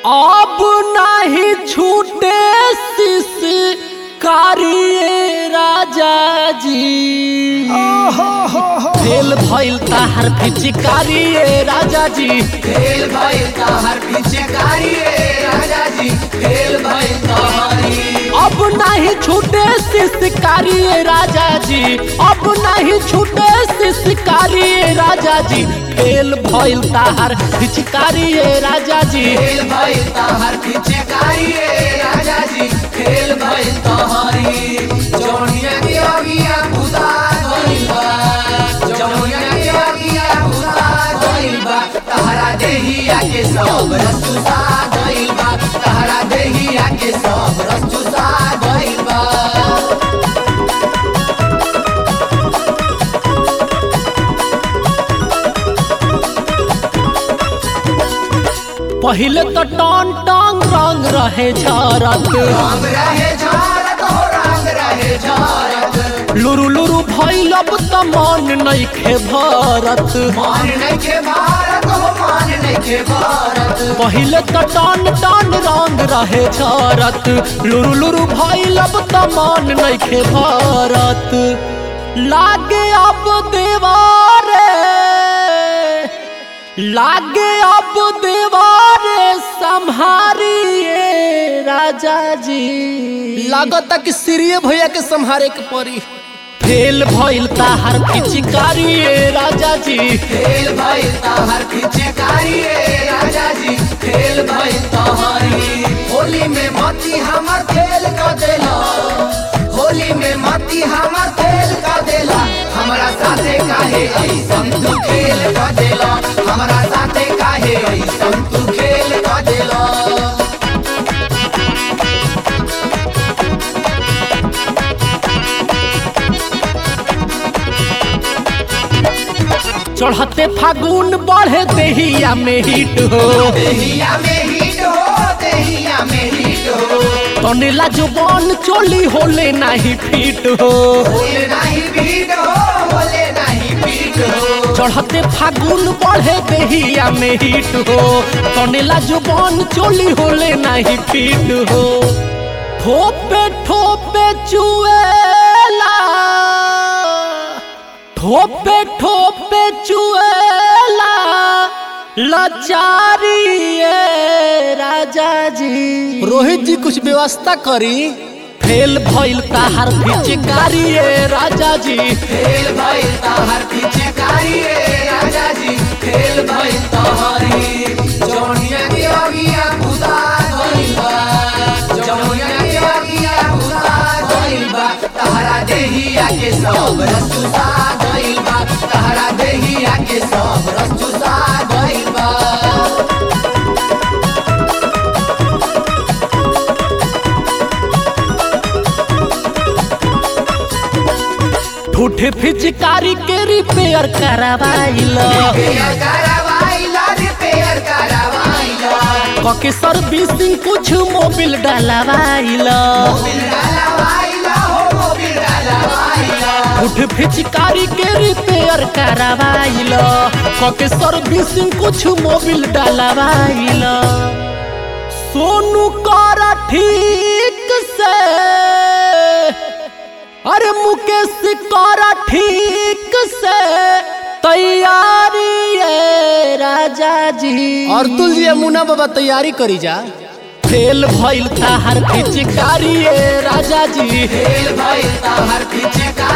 अब नहीं छूटे शिष्य कारिए राजा जी फेल भइल ताहार पिचकारी ए राजा जी फेल भइल तहर पिचकारी रे राजा जी फेल भइल तहरी अब नहीं छूटे शिष्यकारी ए राजा जी अब नहीं छूटे शिष्यकारी ए राजा जी फेल भइल ताहार पिचकारी ए राजा जी फेल भइल तहर पिचकारी रे राजा जी फेल भइल तहरी जौनिया के अगिया खुदा गइल बा जौनिया के अगिया खुदा गइल बा तहरा देहिया के सब रसुसा गइल बा तहरा देहिया के सब रसुसा गइल बा पहिले तो टन टंग रंग रहे झरत रंग रहे झारत हो रंग रहे झारत लुरु लुरु भइल अब त मन नइखे भरत मान नइखे भारत हो मान नइखे भारत पहिले त टन टन रंग रहे झरत लुरु लुरु भइल अब त मन नइखे भरत लागे अब देवारे लागे अब देवारे संहारिए राजा जी लागता कि सिरिये भैया के संहारे के परी फेल भइल ताहार पिचकारी ए राजा जी फेल भइल तहर पिचकारी रे राजा जी फेल भइल तहरी होली में मती हमर फेल क देला होली में मती हमर फेल क देला हमरा साथे काहे ऐसन तू खेल क देला हमरा साथे काहे ऐसन तू खेल क देला चढ़ते फागुन बढ़े देहिया में हिट हो देहिया में हिट हो देहिया में हिट हो तनेला जो बन चोली होले नहीं फिट हो बोले नहीं पीट हो बोले नहीं पीट हो चढ़ते फागुन बढ़े देहिया में हिट हो तनेला जो बन चोली होले नहीं फिट हो ठोपे ठोपे चुएला ठोपे ठोपे चुएला लाचारी ए राजा जी रोहित जी कुछ व्यवस्था करी फेल भइल ताहार पिचकारी ए राजा जी फेल भइल तहर पिचकारी रे राजा जी फेल भइल तहरी जौनिया के अगिया खुदा गइल बा जौनिया के अगिया खुदा गइल बा तहरा देहिया के सब रसुसा गइल बा तहरा देहिया के सब रसुसा गइल बा ठूठे पिचकारी के रिपेयर करवाइल रिपेयर करवाइला रिपेयर करवाइला कके सर्विसिंग कुछ मोबिल डलवाइल मोबिल डलवाइला हो मोबिल डलवाइला ठूठे पिचकारी के रिपेयर करवाइल कके सर्विसिंग कुछ मोबिल डलवाइल सोनू कर ठीक से अरे मुकेश कर ठीक से तैयारी है राजा जी और तुल जी मुना बाबा तैयारी करी जा फेल भइल ताहार पिचकारी ए राजा जी फेल भइल तहर पिचकारी